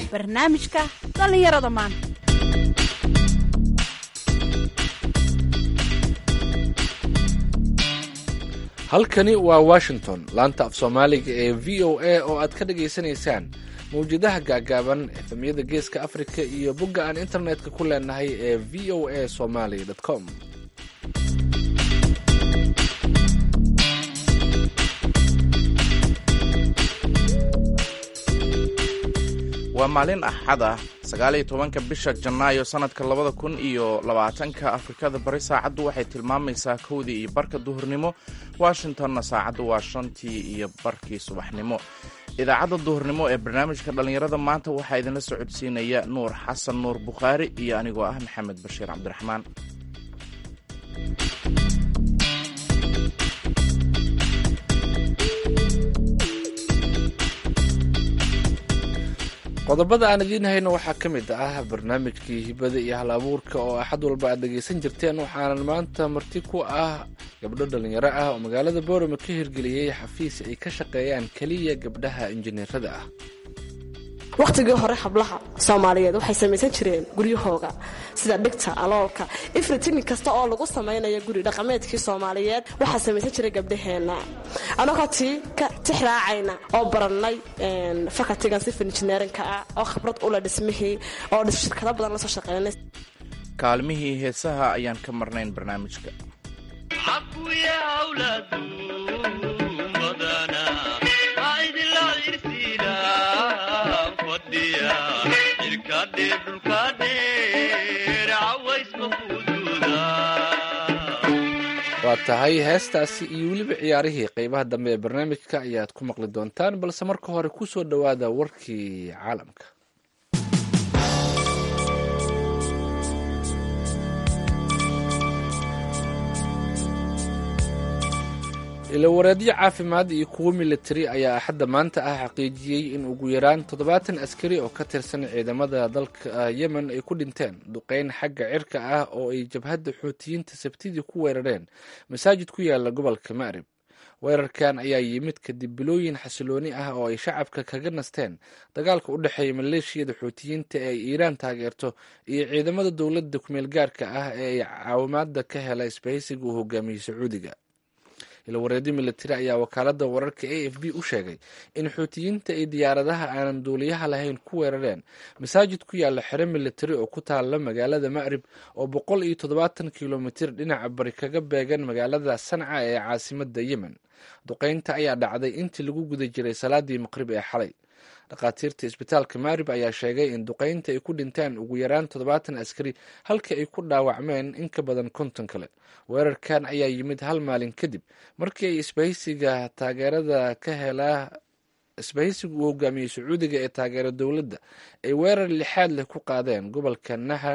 barnaamijka dhallinyarada maanta halkani waa washington laanta af soomaaliga ee v o a oo aad ka dhagaysanaysaan mawjadaha gaagaaban efemyada geeska afrika iyo bogga aan internetka ku leenahay ee v o a somaly com waa maalin axad ah sagaaliyo tobanka bisha janaayo sannadka labada kun iyo labaatanka afrikada bari saacaddu waxay tilmaamaysaa kowdii iyo barka duhurnimo washingtonna saacaddu waa shantii iyo barkii subaxnimo idaacadda duhurnimo ee barnaamijka dhallinyarada maanta waxaa idinla socodsiinaya nuur xasan nuur bukhaari iyo anigoo ah maxamed bashiir cabdiraxmaan qodobada aan idiin hayno waxaa ka mid ah barnaamijkii hibada iyo hal abuurka oo axad walba aad dhegaysan jirteen waxaanan maanta marti ku ah gabdho dhallinyaro ah oo magaalada boorama ka hirgeliyey xafiis ay ka shaqeeyaan keliya gabdhaha injineerada ah wakhtigii hore hablaha soomaaliyeed waxay samaysan jireen guryahooga sida dhigta aloolka ifritinin kasta oo lagu samaynayo guri dhaqameedkii soomaaliyeed waxaa samaysan jiray gabdhaheenna anagoo tii ka tixraacayna oo barannay fakatigan sifil injineerinka ah oo khibrad ula dhismihii oo shirkado badan lasoo shaqeynay kaalmihii heesaha ayaan ka marnayn barnaamijka waa tahay heestaasi iyo weliba ciyaarihii qeybaha dambe ee barnaamijka ayaad ku maqli doontaan balse marka hore ku soo dhowaada warkii caalamka ilawareedyo caafimaad iyo kuwo militari ayaa axadda maanta ah xaqiijiyey in ugu yaraan toddobaatan askari oo ka tirsan ciidamada dalka yemen ay ku dhinteen duqeyn xagga cirka ah oo ay jabhadda xuutiyiinta sabtidii ku weerareen masaajid ku yaala gobolka ma'rib weerarkan ayaa yimid kadib bilooyin xasilooni ah oo ay shacabka kaga nasteen dagaalka u dhexeeya maleeshiyada xuutiyiinta ee ay iiraan taageerto iyo ciidamada dowladda kumeel gaarka ah ee ay caawimaada ka hela isbahaysiga uu hogaamiyey sacuudiga ilawareedyo militari ayaa wakaalada wararka a f b u sheegay in xuutiyiinta ay diyaaradaha aanan duuliyaha lahayn ku weerareen masaajid ku yaala xero militari oo ku taala magaalada ma'rib oo boqol iyo toddobaatan kilomitir dhinaca bari kaga beegan magaalada sanca ee caasimada yemen duqeynta ayaa dhacday intii lagu guda jiray salaadii maqrib ee xalay dhakhaatiirta isbitaalka maarib ayaa sheegay in duqeynta ay ku dhinteen ugu yaraan toddobaatan askari halka ay ku dhaawacmeen in ka badan konton kale weerarkan ayaa yimid hal maalin kadib markii ay isbahaysiga taageerada ka helaa isbahaysiga uu hogaamiyey sacuudiga ee taageera dowladda ay weerar lixaad leh ku qaadeen gobolka naha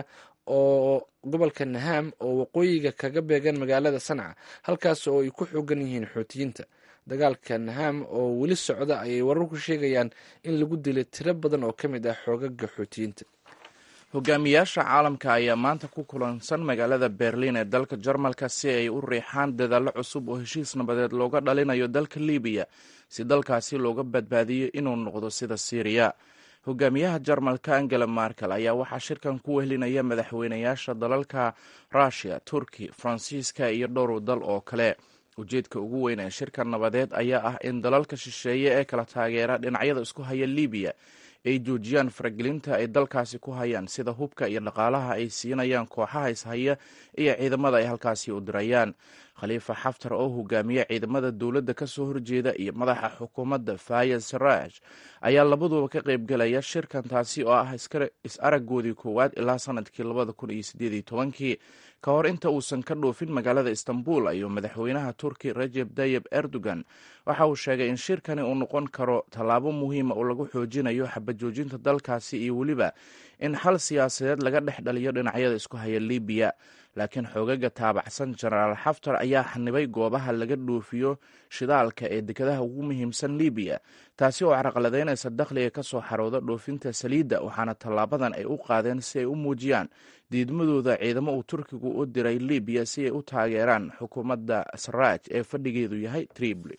oo gobolka naham oo waqooyiga kaga beegan magaalada sanca halkaas oo ay ku xoogan yihiin xuutiyiinta dagaalka naham oo weli socda ayay wararku sheegayaan in lagu dilay tiro badan oo ka mid ah xoogaga xuutiyiinta hogaamiyaasha caalamka ayaa maanta ku kulansan magaalada berlin ee dalka jarmalka si ay u riixaan dadaallo cusub oo heshiis nabadeed looga dhalinayo dalka libiya si dalkaasi looga badbaadiyo inuu noqdo sida syriya hogaamiyaha jarmalka angela markel ayaa waxaa shirkan ku wehlinaya madaxweynayaasha dalalka rushia turki faransiiska iyo dhowr dal oo kale ujeedka ugu weyn ee shirka nabadeed ayaa ah in dalalka shisheeye ee kala taageera dhinacyada isku haya libiya ay joojiyaan faragelinta ay dalkaasi ku hayaan sida hubka iyo dhaqaalaha ay siinayaan kooxaha ishaya iyo ciidamada ay halkaasi u dirayaan khaliifa xaftar oo hogaamiya ciidamada dowladda ka soo horjeeda iyo madaxa xukuumadda fayad saraaj ayaa labaduba ka qaybgelaya shirkan taasi oo ah is-aragoodii koowaad ilaa sanadkii labada kun iyo sideed iyo tobankii ka hor inta uusan ka dhoofin magaalada istanbul ayuu madaxweynaha turki rajeb tayib erdogan waxa uu sheegay in shirkani uu noqon karo tallaabo muhiima oo lagu xoojinayo xabajoojinta dalkaasi iyo weliba in xal siyaasadeed laga dhex dhaliyo dhinacyada isku haya libiya laakiin xoogaga taabacsan jenaraal xaftar ayaa xanibay goobaha laga dhoofiyo shidaalka ee dekadaha ugu muhiimsan libiya taasi oo caraqaladeynaysa dakhliga ka soo xarooda dhoofinta saliidda waxaana tallaabadan ay u qaadeen si ay u muujiyaan diidmadooda ciidamo uu turkigu u diray libiya si ay u taageeraan xukuumadda saraaj ee fadhigeedu yahay tripoli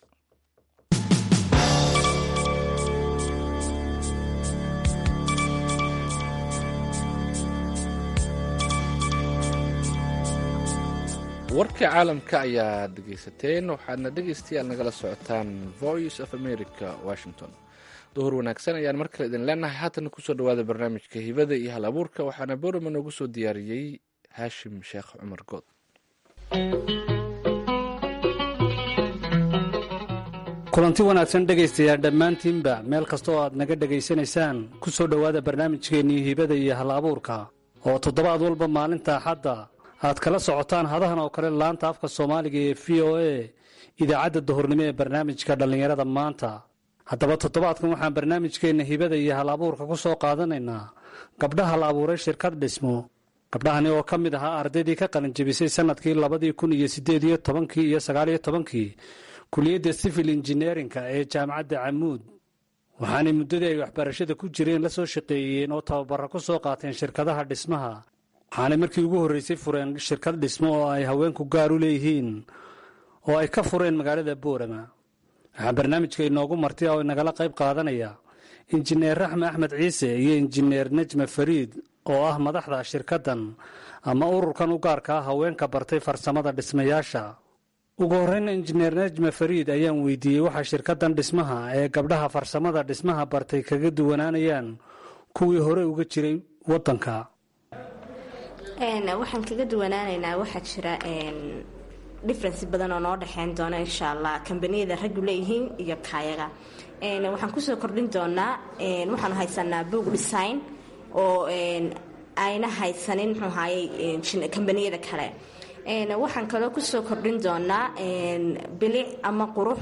warka caalamka ayaa dhegaysateen waxaadna dhegaystayaal nagala socotaan voice of america washington duhur wanaagsan ayaan mar kale idin leenahay haatan kusoo dhawaada barnaamijka hibada iyo hal abuurka waxaana borama noogu soo diyaariyey haashim sheekh cumar good kulanti wanaagsan dhegaystayaal dhammaantiinba meel kastoo aad naga dhegaysanaysaan ku soo dhowaada barnaamijkeennii hibada iyo hal abuurka oo toddobaad walba maalinta axadda aad kala socotaan hadahan oo kale laanta afka soomaaliga ee v o a idaacadda duhurnimo ee barnaamijka dhallinyarada maanta haddaba toddobaadkan waxaan barnaamijkeenna hibada iyo hal abuurka ku soo qaadanaynaa gabdhaha la abuuray shirkad dhismo gabdhahani oo ka mid ahaa ardaydii ka qalinjebisay sannadkii labadii kun iyo siddeed iyo tobankii iyo sagaaliyo tobankii kuliyadda civil injineerinka ee jaamacadda camuud waxaanay muddadii ay waxbarashada ku jireen la soo shaqeeyeen oo tababara ku soo qaateen shirkadaha dhismaha waxaanay markii ugu horreysay fureen shirkad dhismo oo ay haweenku gaar u leeyihiin oo ay ka fureen magaalada boorama waxaa barnaamijka inoogu marti oo inagala qayb qaadanaya injineer raxme axmed ciise iyo injineer nejme fariid oo ah madaxda shirkaddan ama ururkan u gaarka ah haweenka bartay farsamada dhismayaasha ugu horreyn injineer nejme fariid ayaan weydiiyey waxaa shirkaddan dhismaha ee gabdhaha farsamada dhismaha bartay kaga duwanaanayaan kuwii hore uga jiray waddanka waxaan kaga duwanaanaynaa waxaa jira difference badan oo noo dhexeyn doona insha allah kambaniyada raggu leeyihiin iyo kaayaga waxaan kusoo kordhin doonaa waxaanu haysanaa boog design oo ayna haysanin muxuu ahaayey kambaniyada kale waxaan kaloo kusoo kordhin doonaa bilic ama qurux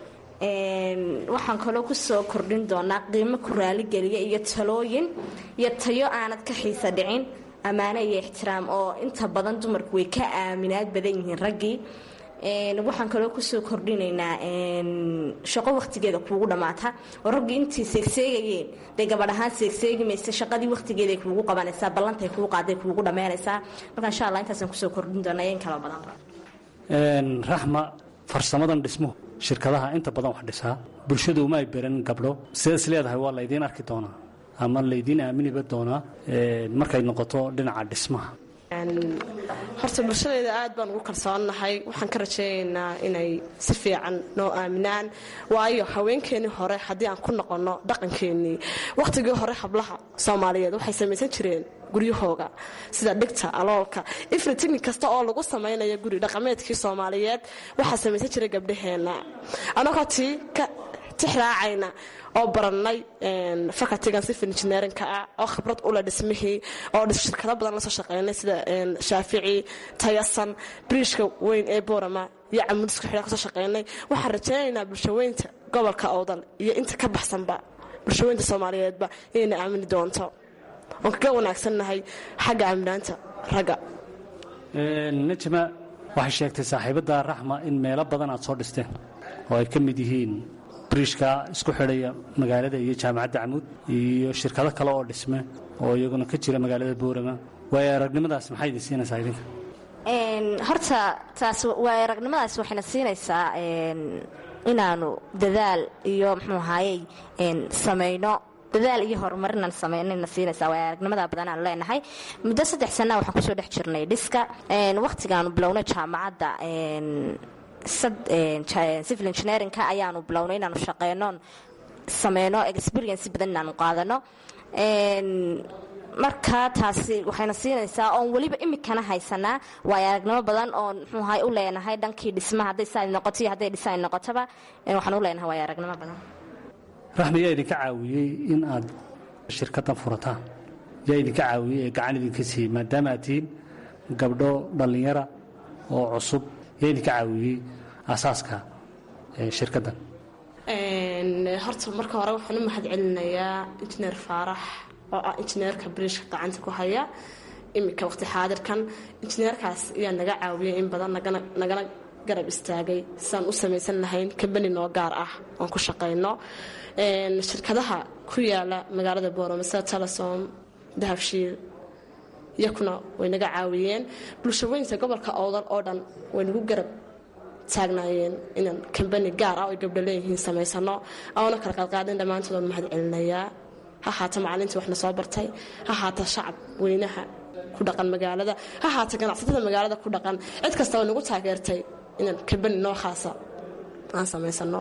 waxaan kaloo kusoo kordhin doonaa qiimo ku raaligeliya iyo talooyin iyo tayo aanad ka xiisa dhicin ammaano iyo ixtiraam oo inta badan dumarku way ka aaminaad badan yihiin raggii waxaan kaloo kusoo kordhinaynaa shaqo waqtigeeda kuugu dhammaata oo raggii intii seegseegayeen dee gabadh ahaan seegseegi maysa shaqadii waqtigeeday kuugu qabanaysaa ballantay kuu qaaday kuugu dhammaynaysaa marka insha allah intaasaan kusoo kordhin doonaa in kala badan raxma farsamadan dhismuhu shirkadaha inta badan wax dhisaa bulshadu uma ay beran gabdho sidaas leedahay waa laydiin arki doonaa ama laydiin aaminiba doonaa markay noqoto dhinaca dhismaha horta bulshadeeda aad baan ugu kalsoonnahay waxaan ka rajaynaynaa inay si fiican noo aaminaan waayo haweenkeennii hore haddii aan ku noqonno dhaqankeennii wakhtigii hore hablaha soomaaliyeed waxay samaysan jireen guryahooga sida dhigta aloolka ifritini kasta oo lagu samaynayo guri dhaqameedkii soomaaliyeed waxaa samaysan jiray gabdhaheenna anagoo tii ka tixraacayna oo barannay fakatigan civil engineerinka ah oo khibrad ula dhismihii oo shirkado badan lasoo shaqeynay sida shaafici tayasan briishka weyn ee boorama iyo camudisku xidha kasoo shaqeynay waxaan rajaynaynaa bulshaweynta gobolka owdal iyo inta ka baxsanba bulshaweynta soomaaliyeedba inayna aamini doonto oon kaga wanaagsannahay xagga aaminaanta ragga nejma waxay sheegtay saaxiibadda raxma in meelo badan aad soo dhisteen oo ay ka mid yihiin briishka isku xidhaya magaalada iyo jaamacadda camuud iyo shirkado kale oo dhisme oo iyaguna ka jira magaalada boorama waayo aragnimadaas maxay idin siinaysaa idinka horta taas waay aragnimadaas waxayna siinaysaa inaanu dadaal iyo muxuu ahaayey samayno dadaal iyo horumarinaan samaynayna siinaysaa waay aragnimada badan aan leenahay muddo saddex sanaa waxaan kusoo dhex jirnay dhiska wakhtigaanu bilownay jaamacadda civil engineerinka ayaanu bilownay inaanu shaqeyno sameyno experience badan inaanu qaadano marka taasi waxayna siinaysaa oon weliba imikana haysanaa waayo aragnimo badan oon mxuuahay u leenahay dhankii dhismaha hadday saa noqoto iyo hadday dhisaan noqotaba waxaan u leenahay waayo aragnimo badan raxmi yaa idinka caawiyey in aad shirkaddan furataan yaa idinka caawiyey ee gacan idinka siiyey maadaama aad tihiin gabdho dhallinyara oo cusub yaa idinka caawiyey asaaska shirkaddan horta marka hore waxaan u mahad celinayaa injineer faarax oo ah injineerka briishka gacanta ku haya iminka waqti xaadirkan injineerkaas ayaa naga caawiyay in badan nagana garab istaagay sidaan u samaysan lahayn kambani noo gaar ah oon ku shaqayno shirkadaha ku yaala magaalada boorama sida telesom dahabshiil iyakuna way naga caawiyeen bulshaweynta gobolka owdal oo dhan way nagu garab taagnaayeen inaan kambani gaar ah oo ay gabdho leeyihiin samaysano oona kala qaadqaadin dhammaantood waan mahad celinayaa ha haata macaliintii waxna soo bartay ha haata shacab weynaha ku dhaqan magaalada ha haata ganacsatada magaalada ku dhaqan cid kasta oo nagu taageertay inaan kabani noo khaasa aan samaysano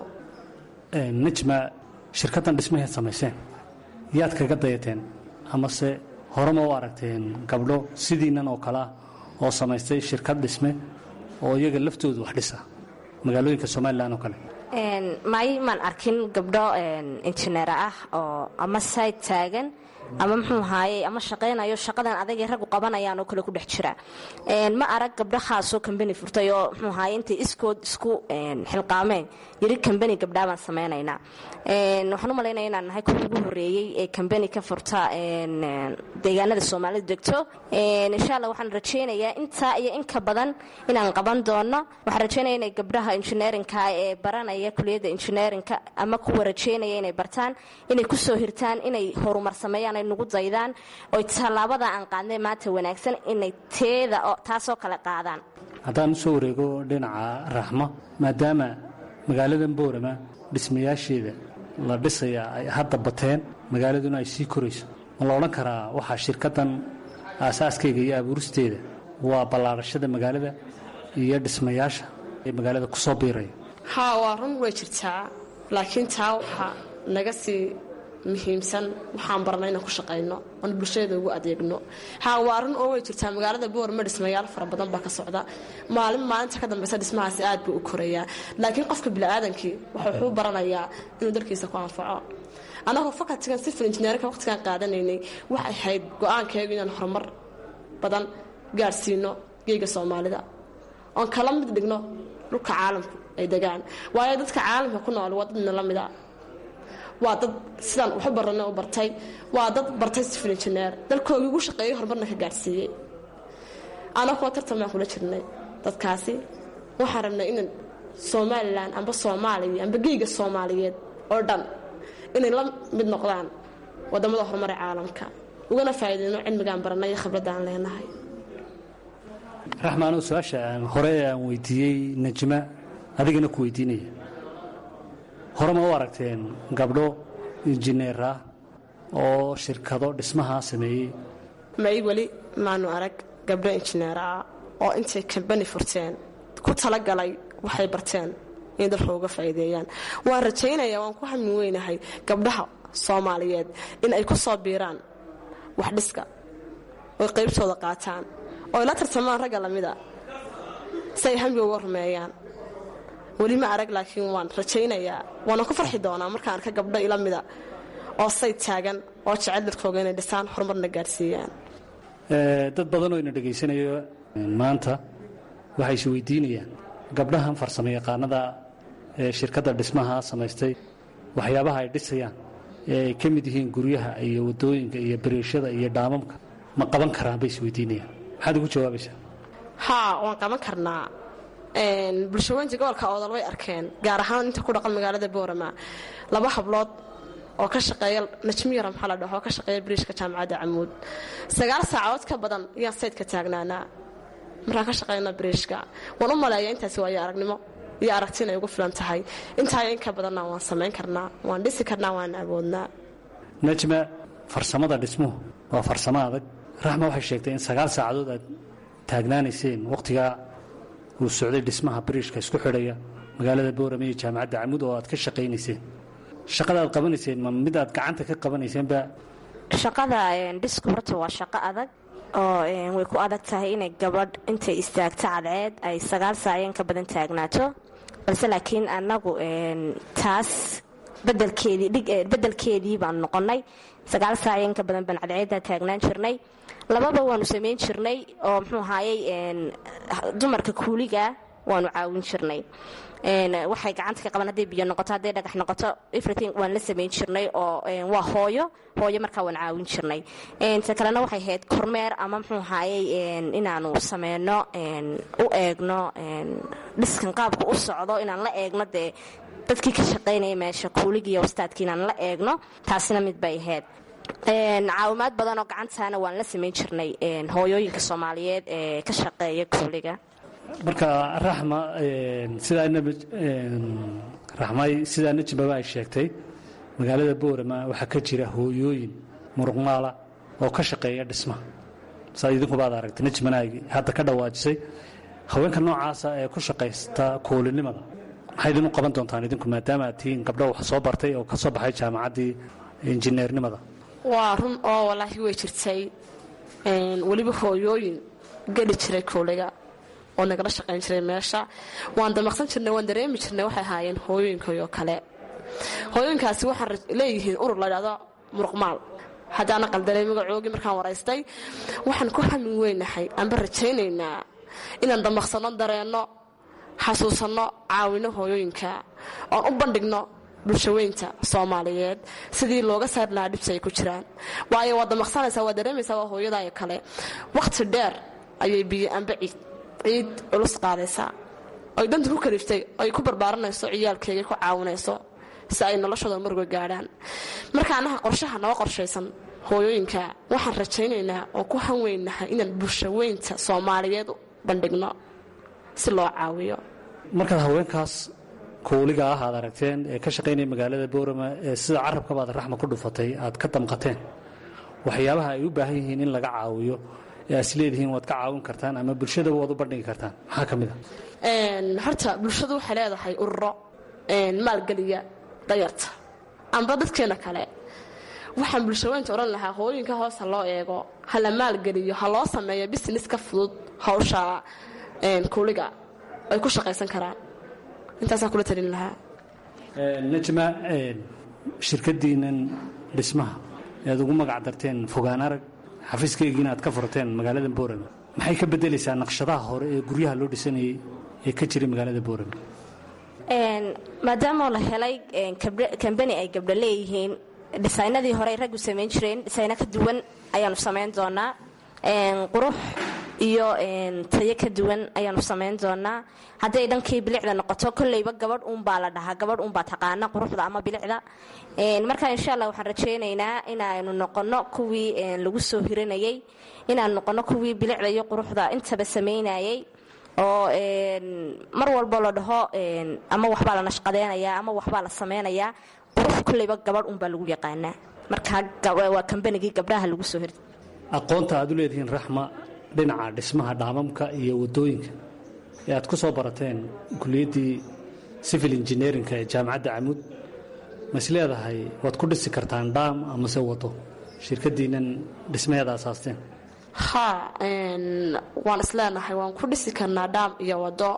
najma shirkaddan dhismaheed samayseen yaad kaga dayateen amase horema u aragteen gabdho sidiinnan oo kale ah oo samaystay shirkad dhisme oo iyaga laftoodu wax dhisa magaalooyinka somalilan oo kale may maan arkin gabdho injineer ah oo ama sayd taagan ama muxuu ahaaye ama shaqaynayo shaqadan adagay raggu qabanayaan oo kale ku dhex jira ma arag gabdho khaasoo kambani furtay oo muxuu ahaaye intay iskood isku xilqaameen yiri kambani gabdhaa baan samaynaynaa waxaan u malaynaya inaan nahay kuwii ugu horreeyey ee kambani ka furta deegaanada soomaalidu degto insha allah waxaan rajaynayaa intaa iyo inka badan inaan qaban doono waxaan rajaynaya inay gabdhaha injineerinka ee baranaya kuliyadda injineerinka ama kuwa rajaynaya inay bartaan inay kusoo hirtaan inay horumar sameeyaan ay nugu daydaan oy tallaabada aan qaadnay maanta wanaagsan inay teeda taasoo kale qaadaan haddaan usoo wareego dhinaca raxmo maadaama magaaladan boorama dhismayaasheeda la dhisaya ay hadda bateen magaaladuna ay sii korayso ma la odhan karaa waxaa shirkaddan aasaaskayga iyo abuuristeeda waa ballaarashada magaalada iyo dhismayaasha ee magaalada ku soo biiraya haa waa run way jirtaa laakiin taa waxaa naga sii muhiimsan waxaan barnay inaan ku shaqayno oon bulshada ugu adeegno haa waa run oo way jirtaa magaalada boorma dhismayaal fara badan baa ka socda maalin maalinta ka dambeysa dhismahaasi aad buu u korayaa laakiin qofka biniaadankii wuxuu baranayaa inuu dalkiisa ku anfaco anagoo fakatigan sifil injineerka waqtigan qaadanaynay waxay ahayd go-aankeegu inaan horumar badan gaadhsiino geega soomaalida oon kala mid dhigno dhulka caalamku ay degaan waayo dadka caalamka ku nool waa dadna la mida waa dad sidaan waxu barana u bartay waa dad bartay sifil injineer dalkoogii ugu shaqeeyey horumarna ka gaadhsiiyey anagoo tartan baan kula jirnay dadkaasi waxaan rabnay inaan somalilan amba soomaaliya amba geega soomaaliyeed oo dhan inay la mid noqdaan wadamada horumar ee caalamka ugana faa'iideyno cilmigaan baranay iyo khibradaan leenahay raxmaanoo su-aasha aan hore aan weydiiyey najma adigana ku weydiinaya hore ma u aragteen gabdho injineer ah oo shirkado dhismaha sameeyey may weli maanu arag gabdho injineer ah oo intay kambani furteen ku talagalay waxay barteen inay dalka uga faa'iideeyaan waan rajaynayaa waan ku hamin weynahay gabdhaha soomaaliyeed in ay ku soo biiraan wax dhiska oy qaybtooda qaataan oy la tartamaan ragga lamida si ay hamiga uga rumeeyaan weli ma arag laakiin waan rajaynayaa waana ku farxi doonaa markaan arka gabdho ila mida oo say taagan oo jecel dadkooga inay dhisaan horumarna gaadhsiiyaan dad badanoo ina dhegaysanayo maanta waxay is weydiinayaan gabdhahan farsamo yaqaanada ee shirkadda dhismaha samaystay waxyaabaha ay dhisayaan ee ay ka mid yihiin guryaha iyo wadooyinka iyo bariishada iyo dhaamamka ma qaban karaan bay is weydiinayaan maxaad ugu jawaabaysaa haa waan qaban karnaa bulshaweynta gobolka oodal way arkeen gaar ahaan inta ku dhaqan magaalada boorama laba hablood oo ka shaqeeya najmiyara maxaa la dhaho oo ka shaqeeya bariishka jaamacadda camuud sagaal saacadood ka badan ayaan saydka taagnaanaa markaan ka shaqeyna bariishka waan u maleeya intaasi waayo aragnimo iyo aragti inay ugu filan tahay intaayo in ka badanna waan samayn karnaa waan dhisi karnaa waan awoodnaa najma farsamada dhismuhu waa farsamo adag raxma waxay sheegtay in sagaal saacadood aad taagnaanayseen wakhtigaa uu socday dhismaha bariishka isku xidhaya magaalada boorame iyo jaamacadda camuud oo aad ka shaqaynayseen shaqada aad qabanayseen ma mid aad gacanta ka qabanayseenba shaqada dhisku horta waa shaqo adag oo way ku adag tahay inay gabadh intay istaagto cadceed ay sagaal saacyan ka badan taagnaato balse laakiin anagu taas bedelkeedii baan noqonay sagaal saacyan ka badan baan cadceeddaa taagnaan jirnay lababa waanu samayn jirnay oo muxuu ahaayey dumarka kuuliga waanu caawin jirnay waxay gacanta ka qaban hadday biyo noqoto hadday dhagax noqoto everything waan la samayn jirnay oo waa hooyo hooyo markaa waan caawin jirnay ta kalena waxay ahayd kormeer ama muxuu ahaayey inaanu sameyno u eegno dhiskan qaabka u socdo inaan la eegno dee dadkii ka shaqaynaya meesha kuuligii iyo wastaadkii inaan la eegno taasina mid bay ahayd caawimaad badan oo gacantaana waan la samayn jirnay hooyooyinka soomaaliyeed ee ka shaqeeya kuuliga marka raxma sidaa raxmay sidaa najbaba ay sheegtay magaalada boorama waxaa ka jira hooyooyin muruqmaala oo ka shaqeeya dhismaha saad idinkuba ad aragtay najmanaagi hadda ka dhawaajisay haweenka noocaasa ee ku shaqaysta koolinimada maxay idin u qaban doontaan idinku maadaama aad tihiin gabdho wax soo bartay oo ka soo baxay jaamacaddii injineernimada waa run oo walaahi way jirtay weliba hooyooyin geli jiray kooliga oo nagala shaqayn jiray meesha waan damaqsan jirnay waan dareemi jirnay waxay ahaayeen hooyooyinkoyoo kale hooyooyinkaasi waxaan leeyihiin urur la dhahdo muruqmaal haddaana qaldanay magacoogii markaan waraystay waxaan ku hamin weynahay aanba rajaynaynaa inaan damaqsanno dareenno xasuusanno caawino hooyooyinka oon u bandhigno bulshaweynta soomaaliyeed sidii looga saari lahaa dhibsi ay ku jiraan waayo waad damaqsanaysaa waad dareemaysaa waa hooyadaayo kale wakhti dheer ayay biyo amba ciid ciid culus qaadaysaa oy danta ku kaliftay oy ku barbaaranayso ciyaalkeegay ku caawinayso si ay noloshooda marga gaadhaan marka annaha qorshaha noo qorshaysan hooyooyinka waxaan rajaynaynaa oo ku hanweynahay inaan bulshaweynta soomaaliyeed bandhigno si loo caawiyo markaad haweenkaas kowliga ah aad aragteen ee ka shaqaynaya magaalada boorama ee sida carabkabaad raxma ku dhufatay aad ka damqateen waxyaabaha ay u baahan yihiin in laga caawiyo ee aad isleedihiin waad ka caawin kartaan ama bulshadaba waad u bandhigi kartaan maxaa ka mid a horta bulshadu waxay leedahay ururo maalgeliya dayarta amba dadkeena kale waxaan bulshaweynta odhan lahaa hooyinka hoosa loo eego ha la maalgeliyo ha loo sameeyo business ka fudud hawsha kuuliga ay ku shaqaysan karaan intaasaan kula talin lahaa najma shirkadiinnan dhismaha ead ugu magac darteen fogaan arag xafiiskeygiina aad ka furteen magaalada boorama maxay ka bedelaysaa naqshadaha hore ee guryaha loo dhisanayay ee ka jiray magaalada boorama maadaama la helay kambani ay gabdho leeyihiin dhisaynadii hore ay raggu samayn jireen dhisayno ka duwan ayaanu samayn doonaa qurux iyo tayo ka duwan ayaanu samayn doonaa hadday dhankii bilicda noqoto kolleyba gabadh uunbaa la dhahaa gabadh uunbaa taqaana quruxda ama bilicda marka insha allah waxaan rajaynaynaa inaanu noqono kuwii lagu soo hiranayay inaanu noqono kuwii bilicda iyo quruxda intaba samaynayay oo mar walbo la dhaho ama waxbaa la nashqadeynayaa ama waxbaa la samaynayaa qurux kolleyba gabadh uunbaa lagu yaqaanaa marka waa kambanigii gabdhaha lagu soo hirtay aqoonta aad u leedihiin raxma dhinaca dhismaha dhaamamka iyo wadooyinka ee aad ku soo barateen kuliyaddii civil engineerinka ee jaamacadda camuud ma is leedahay waad ku dhisi kartaan dhaam amase wado shirkadiinnan dhismaheeda asaasteen haa waan isleenahay waan ku dhisi karnaa dhaam iyo wado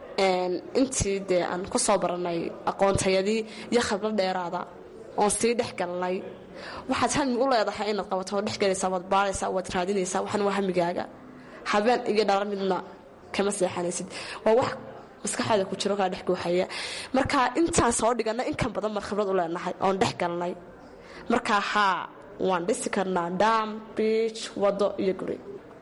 intii dee aan ku soo baranay aqoontayadii iyo khibrad dheeraada oon sii dhex galnay waxaad hami u leedahay inaad qabato oo dhexgelaysaa waad baaraysaa waad raadinaysaa waxan waa hamigaaga habeen iyo dhalo midna kama seexanaysid waa wax maskaxaada ku jiro kaa dhex guuxaya marka intaan soo dhiganay inkan badan baan khibrad u leenahay oon dhex galnay markaa haa waan dhisi karnaa dhaam biij wado iyo guri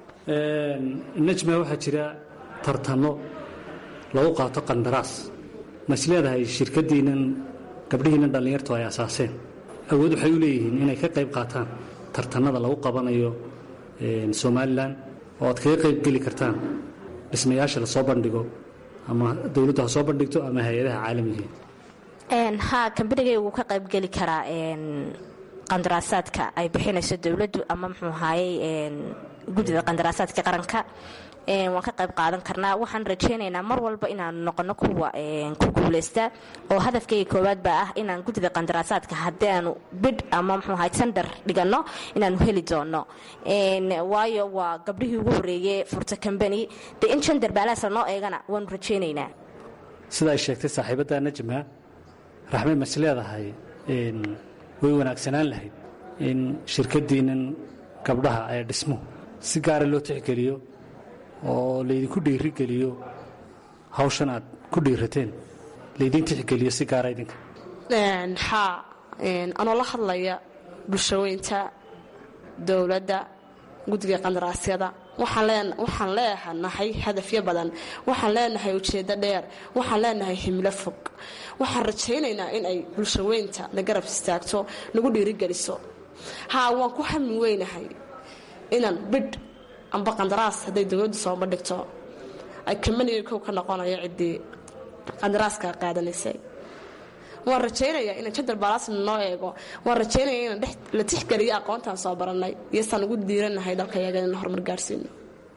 najma waxaa jira tartano lagu qaato qandaraas ma is leedahay shirkadiinnan gabdhihiinnan dhallinyartu ay asaaseen awood waxay u leeyihiin inay ka qayb qaataan tartanada lagu qabanayo somalilan oo aad kaga qayb geli kartaan dhismayaasha la soo bandhigo ama dowladdu ha soo bandhigto ama hay-adaha caalamiga haa kambanigay wuu ka qaybgeli karaa qandaraasaadka ay bixinayso dowladdu ama muxuu ahaayey guddida qandaraasaadka qaranka waan ka qayb qaadan karnaa waxaan rajaynaynaa mar walba inaanu noqono kuwa ku guuleysta oo hadafkayga koowaad baa ah inaan guddida qandaraasaadka haddaanu bidh ama muxuu ahay tandar dhiganno inaanu heli doono waayo waa gabdhihii ugu horreeyey furta kambani dee in jandar baalaasa noo eegana waanu rajaynaynaa sida ay sheegtay saaxiibadda najma raxme mas leedahay way wanaagsanaan lahayd in shirkadiinnan gabdhaha ee dhismuhu si gaara loo tixgeliyo oo laydinku dhiirigeliyo hawshan aad ku dhiirateen laydin tixgeliyo si gaara idinka haa anoo la hadlaya bulshaweynta dowladda guddiga qandaraasyada waxaan leenahay hadafyo badan waxaan leenahay ujeeddo dheer waxaan leenahay himlo fog waxaan rajaynaynaa in ay bulshaweynta na garab istaagto nagu dhiirigeliso haa waan ku hamin weynahay inaan bidh amba qandaraas hadday dowladdu soo bandhigto ay kamaniga kow ka noqonayo ciddii qandaraaska qaadanaysay waan rajaynayaa in jadal balaasna noo eego waan rajaynaya in la tixgeliyo aqoontaan soo baranay iyo saan ugu diiranahay dalkayaga in horumar gaarsiino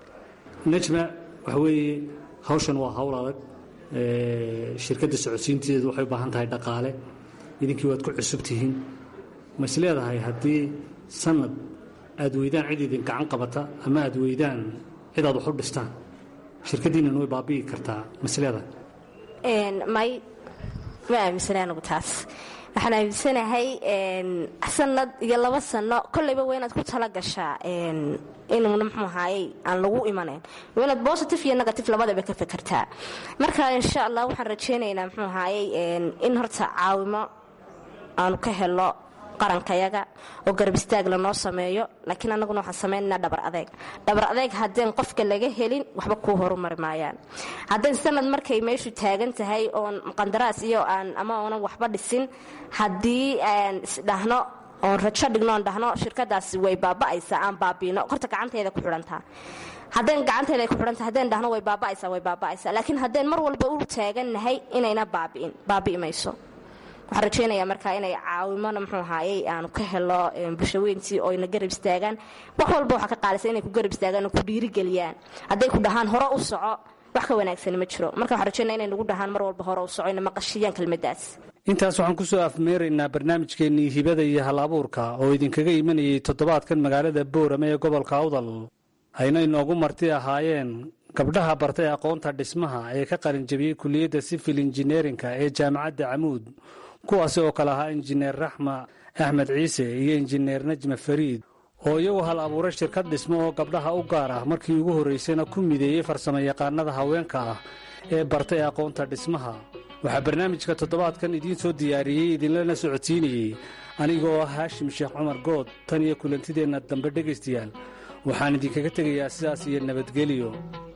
najma waxa weeye hawshan waa hawl adag shirkadda socodsiinteedu waxay u baahan tahay dhaqaale idinkii waad ku cusub tihiin ma is leedahay haddii sanad aad weydaan cid idin gacan qabata ama aad weydaan cid aad wax u dhistaan shirkaddiinnan way baabi'i kartaa ma is leedahay may ma aaminsana anigu taas waxaan aaminsanahay sanad iyo laba sano kolleyba waa inaad ku tala gashaa inuuna mxuu ahaayey aan lagu imanayn waa inaad positive iyo negative labadaba ka fekertaa marka insha allah waxaan rajaynaynaa mxuu ahaayey in horta caawimo aanu ka helo qarankayaga oo garab istaag lanoo sameeyo laakiin annaguna waxaan samaynaynaa dhabar adeeg dhabar adeeg haddeen qofka laga helin waxba kuu horumari maayaan haddeen sanad markay meeshu taagan tahay oon qandaraas iyo aan ama oonan waxba dhisin haddii aan isdhahno oon rajo dhigno oon dhahno shirkadaasi way baaba'aysaa aan baabiino horta gacanteeda ku xidhantaa haddeen gacanteeda ay ku xidhanta haddeen dhahno way baaba'aysaa way baaba'aysaa laakiin haddeen mar walba u taagannahay inayna baabi'in baabi'i mayso waxaan rajaynayaa markaa inay caawimona muxuu ahaayey aanu ka helo bulshaweyntii oo ina garab istaagaan wax walba waxaa ka qaalisa inay ku garab istaagaan oo ku dhiirigeliyaan hadday ku dhahaan hore u soco wax ka wanaagsani ma jiro marka waxaan rajaynaya inay nagu dhahaan mar walba hore u soco ina maqashiyaan kelmaddaas intaas waxaan ku soo afmeeraynaa barnaamijkeennii hibada iyo hal abuurka oo idinkaga imanayay toddobaadkan magaalada boorame ee gobolka awdal ayna inoogu marti ahaayeen gabdhaha bartay aqoonta dhismaha ee ka qalinjabiyey kuliyadda sivil injineerinka ee jaamacadda camuud kuwaasi oo kale ahaa injineer raxma axmed ciise iyo injineer najma fariid oo iyagu hal abuuray shirkad dhismo oo gabdhaha u gaar ah markii ugu horraysayna ku mideeyey farsamo yaqaanada haweenka ah ee bartay aqoonta dhismaha waxaa barnaamijka toddobaadkan idiin soo diyaariyey idinlana socodsiinayey anigoo ah haashim sheekh cumar good tan iyo kulantideenna dambe dhegaystayaal waxaan idinkaga tegayaa sidaas iyo nabadgelyo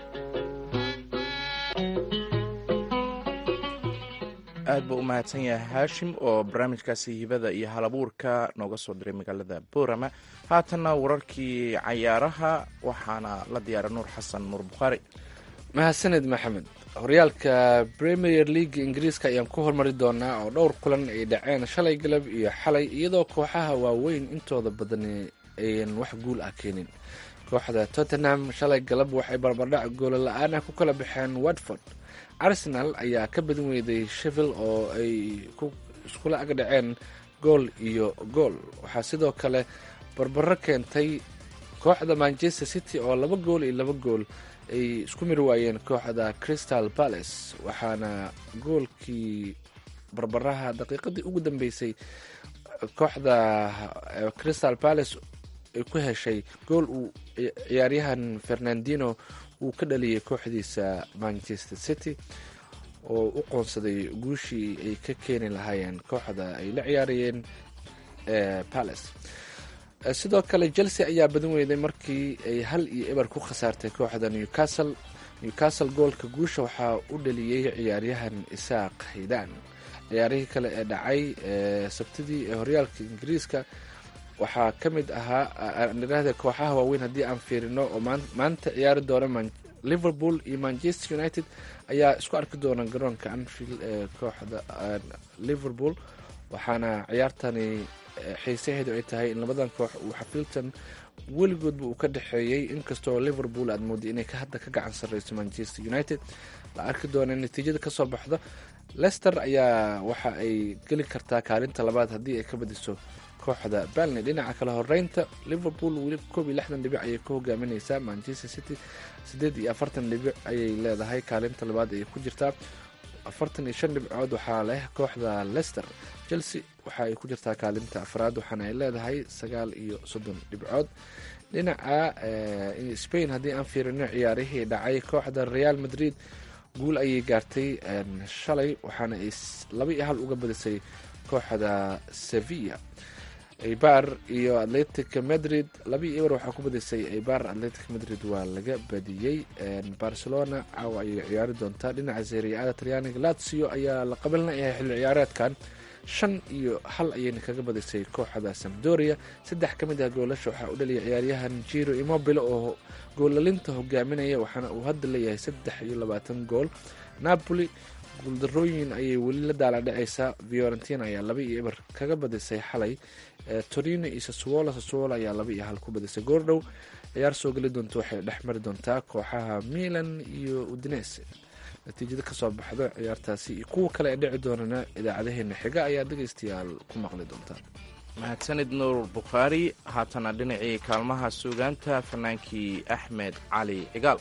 aad buu u mahadsan yahay haashim oo barnaamijkaasi hibada iyo halabuurka nooga soo diray magaalada boorama haatanna wararkii cayaaraha waxaana la diyaara nuur xasan nuur bukhaari mahadsaned maxamed horyaalka premier leaga ingiriiska ayaan ku hormari doonaa oo dhowr kulan ay dhaceen shalay galab iyo xalay iyadoo kooxaha waaweyn intooda badan ayan wax guul ah keenin kooxda tottenham shalay galab waxay barbardhac goola la-aan ah ku kala baxeen watford arsenal ayaa ka badin weyday shevil oo ay iskula ag dhaceen gool iyo gool waxaa sidoo kale barbaro keentay kooxda manchester city oo laba gool iyo laba gool ay isku miri waayeen kooxda crystal palace waxaana goolkii barbaraha daqiiqadii ugu dambeysay kooxda crystal palace ay ku heshay gool uu ciyaaryahan fernandino uu ka dhaliyay kooxdiisa manchester city oo u qoonsaday guushii ay ka keeni lahaayeen kooxda ay la ciyaarayeen palace sidoo kale chelsea ayaa badin weyday markii ay hal iyo eber ku khasaartay kooxda newcastle newcastle goolka guusha waxaa u dhaliyey ciyaaryahan isaaq haydaan ciyaarihii kale ee dhacay sabtidii ee horyaalka ingiriiska waxaa ka mid ahaa nirahda kooxaha waaweyn haddii aan fiirino oo maanta ciyaari doona liverpool iyo manchester united ayaa isku arki doona garoonka anfield ee kooxda liverpool waxaana ciyaartani xiisaheedu ay tahay in labadan koox uu xafiiltan weligoodba uu ka dhexeeyey inkastoo liverpool aad mooday inay hadda ka gacan sarreyso manchester united la arki doona natiijada kasoo baxdo lester ayaa waxa ay geli kartaa kaalinta labaad haddii ay ka badiso kooxda balney dhinaca kale horeynta liverpool weli koob iyo lixdan dhibic ayay ka hogaamineysaa manchester city siddeed iyo afartan dhibic ayay leedahay kaalinta labaad ayay ku jirtaa afartan iyo shan dhibcood waxaa leh kooxda lester chelsea waxa ay ku jirtaa kaalinta afraad waxaana ay leedahay sagaal iyo soddon dhibcood dhinaca spain haddii aan fiirino ciyaarihii dhacay kooxda real madrid guul ayay gaartay shalay waxaana ay laba iyo hal uga badisay kooxda sevilla eibar iyo atletic madrid labaiyo eber waxaa ku badisay eibar atletic madrid waa laga badiyey barcelona caawa ayay ciyaari doontaa dhinaca seriacada talyaaniga lazio ayaa la qabanlayahay xilli ciyaareedkan shan iyo hal ayayna kaga badisay kooxda samdoria saddex ka mid ah goolasha waxaa u dhaliyay ciyaaryahan jiro immobile oo goolalinta hogaaminaya waxaana uu hadda leeyahay saddex iyo labaatan gool napoli guuldarooyin ayay weli la daaladhacaysaa fiorentina ayaa laba iyo eber kaga badisay xalay torino iyo saswolo saswolo ayaa laba iyo hal ku badisay goordhow ciyaar soo geli doonta waxay dhex mari doontaa kooxaha milan iyo udinese natiijada kasoo baxda ciyaartaasi iyo kuwa kale ee dhici doonana idaacadaheena xiga ayaa dhegaystayaal ku maqli doontaan mahadsanid nuur bukhaari haatana dhinacii kaalmaha suugaanta fanaankii axmed cali cigaal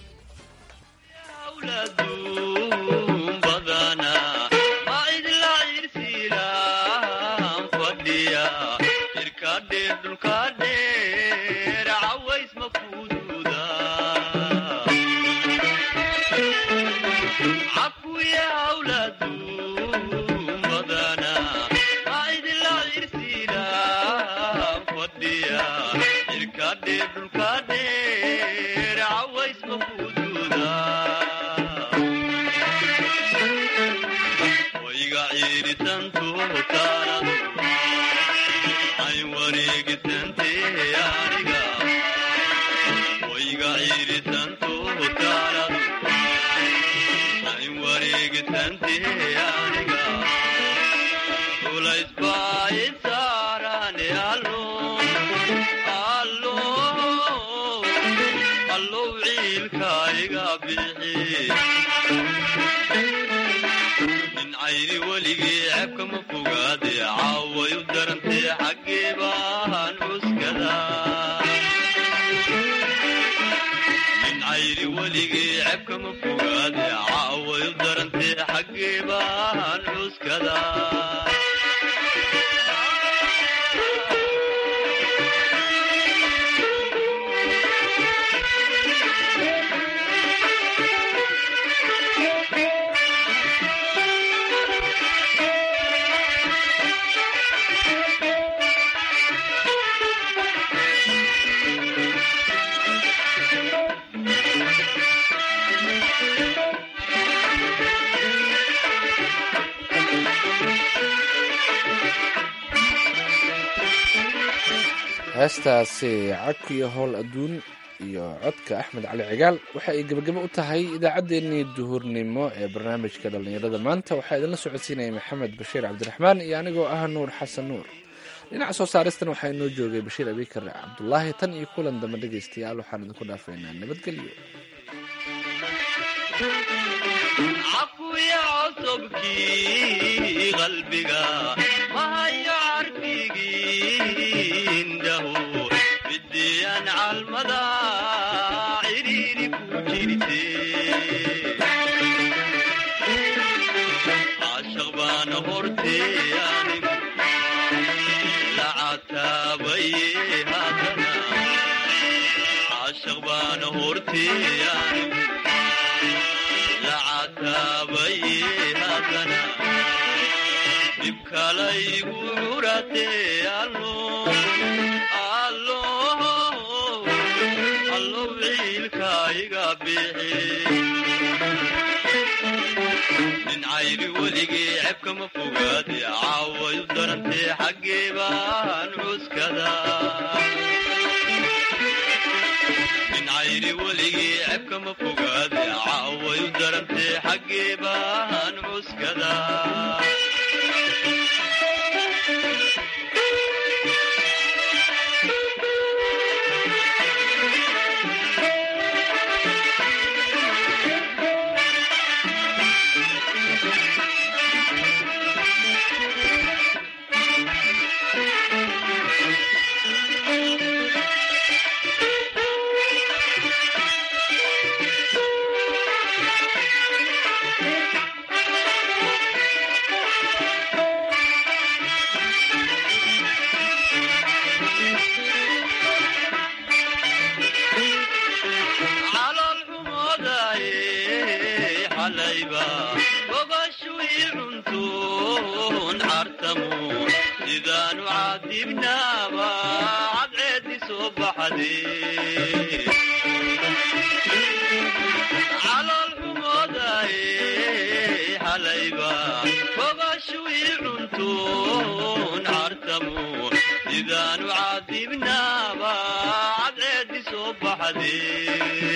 heestaasi codka iyo howl adduun iyo codka axmed cali cigaal waxa ay gebagabo u tahay idaacaddeenii duhurnimo ee barnaamijka dhallinyarada maanta waxaa idinla socodsiinaya maxamed bashiir cabdiraxmaan iyo anigoo ah nuur xasan nuur dhinaca soo saaristan waxaa inoo joogay bashiir abikar cabdulaahi tan iyo kulan dambe dhegaystayaal waxaan idinku dhaafaynaa nabadgelyo sidaanu cadibnaaba cadceedi soo baxde